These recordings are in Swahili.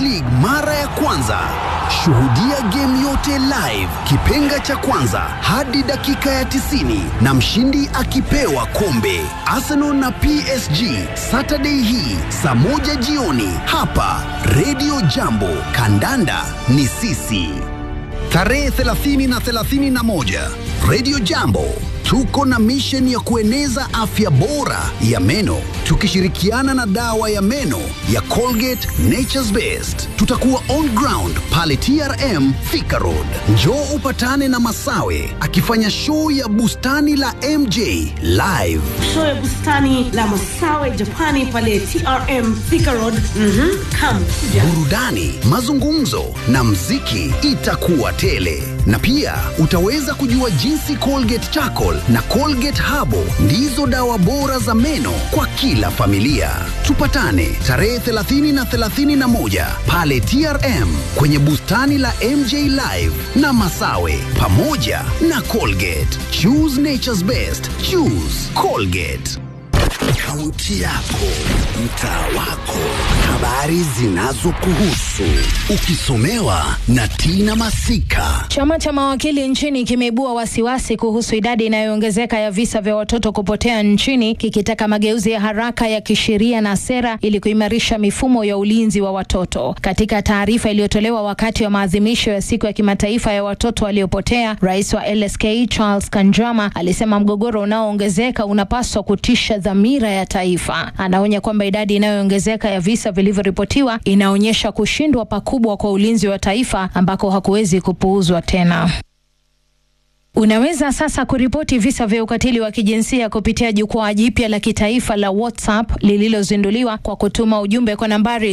League mara ya kwanza. Shuhudia game yote live, kipenga cha kwanza hadi dakika ya 90 na mshindi akipewa kombe. Arsenal na PSG Saturday hii saa moja jioni hapa Radio Jambo. Kandanda ni sisi. Tarehe 30 na 31 Radio Jambo tuko na mission ya kueneza afya bora ya meno tukishirikiana na dawa ya meno ya Colgate Nature's Best. Tutakuwa on ground pale TRM Thika Road. Njoo upatane na Masawe akifanya show ya bustani la MJ live. show ya bustani la Masawe Japani pale TRM Thika Road. Mhm, come kuja. burudani, mazungumzo na mziki itakuwa tele, na pia utaweza kujua jinsi Colgate Charcoal na Colgate Habo ndizo dawa bora za meno kwa kila familia. Tupatane tarehe 30 na 31 pale TRM kwenye bustani la MJ Live na Masawe pamoja na Colgate. Choose nature's best. Choose Colgate. Kaunti yako, mtaa wako, habari zinazokuhusu, ukisomewa na Tina Masika. Chama cha mawakili nchini kimeibua wasiwasi kuhusu idadi inayoongezeka ya visa vya watoto kupotea nchini, kikitaka mageuzi ya haraka ya kisheria na sera ili kuimarisha mifumo ya ulinzi wa watoto. Katika taarifa iliyotolewa wakati wa maadhimisho ya siku ya kimataifa ya watoto waliopotea, rais wa LSK Charles Kanjama alisema mgogoro unaoongezeka unapaswa kutisha dhamira ya taifa. Anaonya kwamba idadi inayoongezeka ya visa vilivyoripotiwa inaonyesha kushindwa pakubwa kwa ulinzi wa taifa ambako hakuwezi kupuuzwa tena. Unaweza sasa kuripoti visa vya ukatili wa kijinsia kupitia jukwaa jipya la kitaifa la WhatsApp lililozinduliwa kwa kutuma ujumbe kwa nambari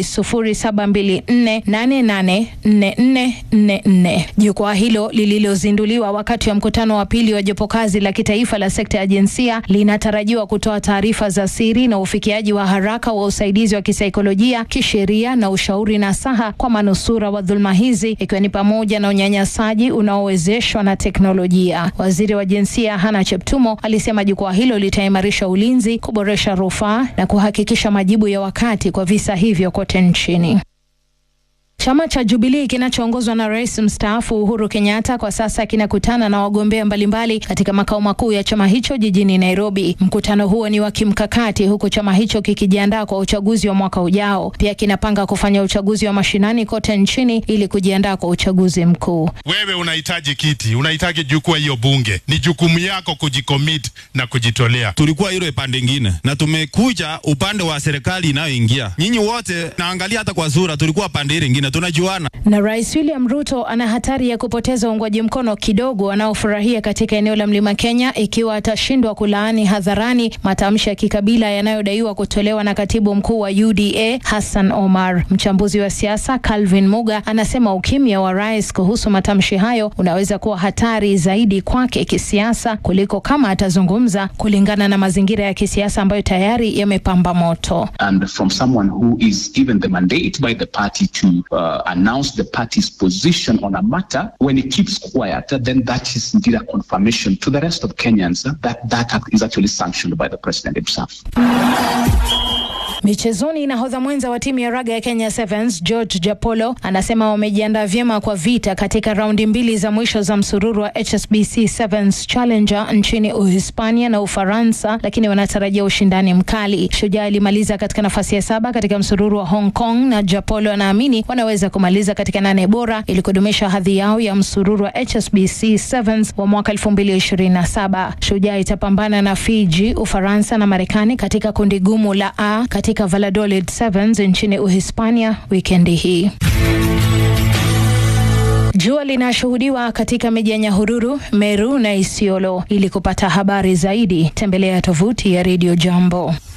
0724884444. Jukwaa hilo lililozinduliwa wakati wa mkutano wa pili wa jopo kazi la kitaifa la sekta ya jinsia linatarajiwa kutoa taarifa za siri na ufikiaji wa haraka wa usaidizi wa kisaikolojia, kisheria na ushauri nasaha kwa manusura wa dhuluma hizi ikiwa ni pamoja na unyanyasaji unaowezeshwa na teknolojia. Waziri wa jinsia Hana Cheptumo alisema jukwaa hilo litaimarisha ulinzi, kuboresha rufaa na kuhakikisha majibu ya wakati kwa visa hivyo kote nchini. Chama cha Jubilii kinachoongozwa na rais mstaafu Uhuru Kenyatta kwa sasa kinakutana na wagombea mbalimbali katika makao makuu ya chama hicho jijini Nairobi. Mkutano huo ni wa kimkakati, huku chama hicho kikijiandaa kwa uchaguzi wa mwaka ujao. Pia kinapanga kufanya uchaguzi wa mashinani kote nchini ili kujiandaa kwa uchaguzi mkuu. Wewe unahitaji kiti, unahitaji jukua hiyo bunge, ni jukumu yako kujikomit na kujitolea. tulikuwa ile pande ingine na tumekuja upande wa serikali inayoingia. Nyinyi wote naangalia hata kwa sura, tulikuwa pande ile ingine, tunajuana. Na Rais William Ruto ana hatari ya kupoteza uungwaji mkono kidogo anaofurahia katika eneo la Mlima Kenya ikiwa atashindwa kulaani hadharani matamshi ya kikabila yanayodaiwa kutolewa na katibu mkuu wa UDA Hassan Omar. Mchambuzi wa siasa Calvin Muga anasema ukimya wa rais kuhusu matamshi hayo unaweza kuwa hatari zaidi kwake kisiasa kuliko kama atazungumza, kulingana na mazingira ya kisiasa ambayo tayari yamepamba moto. and from someone who is given the mandate by the party to uh, announce the party's position on a matter, when he keeps quiet, then that is indeed a confirmation to the rest of Kenyans uh, that that act is actually sanctioned by the president himself. Michezoni, nahodha mwenza wa timu ya raga ya Kenya Sevens George Japolo anasema wamejiandaa vyema kwa vita katika raundi mbili za mwisho za msururu wa HSBC Sevens Challenger nchini Uhispania na Ufaransa, lakini wanatarajia ushindani mkali. Shujaa alimaliza katika nafasi ya saba katika msururu wa Hong Kong na Japolo anaamini wanaweza kumaliza katika nane bora ili kudumisha hadhi yao ya msururu wa HSBC Sevens wa mwaka 2027. Shujaa itapambana na Fiji, Ufaransa na Marekani katika kundi gumu la A katika Valladolid Sevens nchini Uhispania wikendi hii. Jua linashuhudiwa katika miji ya Nyahururu, Meru na Isiolo. Ili kupata habari zaidi, tembelea tovuti ya Radio Jambo.